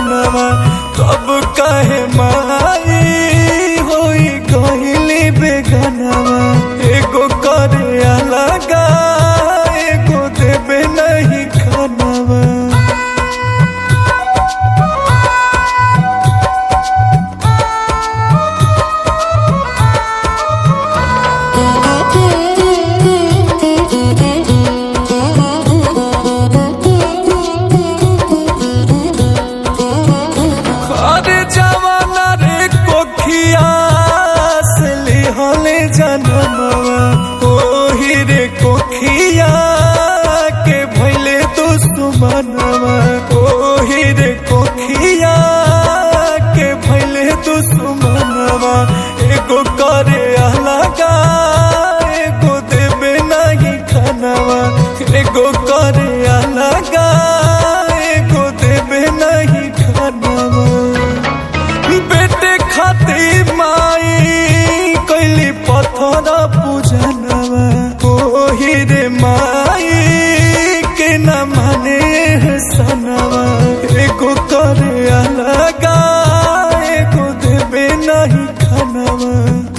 सजनवा तब कहे माई होई गईली बेगनवा एगो करे अलगा एगो देबे नहीं खानवा अरे जवाना रे कोखिया से लिहले जनमवा ओही रे कोखिया के भइले दुश्मनवा ओही रे कोखिया के भइले दुश्मनवा एगो करे अलगा एगो देबे नहीं खानवा एगो करे अलगा एगो देबे नहीं खानवा बेटे खातिर माई कैली पत्थर पूजनवा ओही रे माई के न माने सनवा एगो करे अलगा एगो देबे नहीं खानवा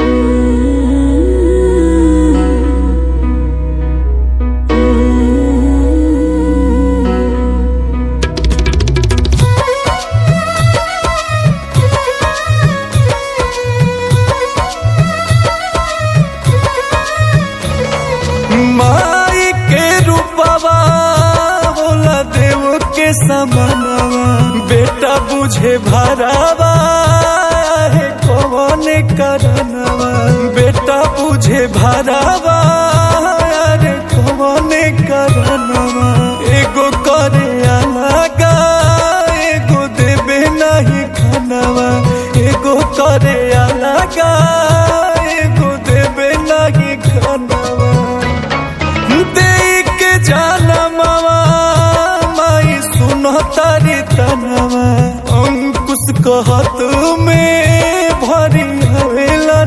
माई के रूपवा होला देव के समानवा बेटा बुझे भरावा है कौन करनवा बेटा बुझे भरावा अरे कौन करनवा एगो करे अलगा एगो देबे नहीं खानवा एगो करे अलगा एगो देबे नहीं खानवा देख के जानमवा माई सुनो तारी तनवा अंकुश कहत में भरी हवेला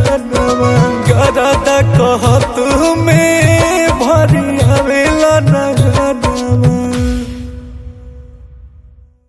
नयनवा गरादा कहत में भरी हवेला नयनवा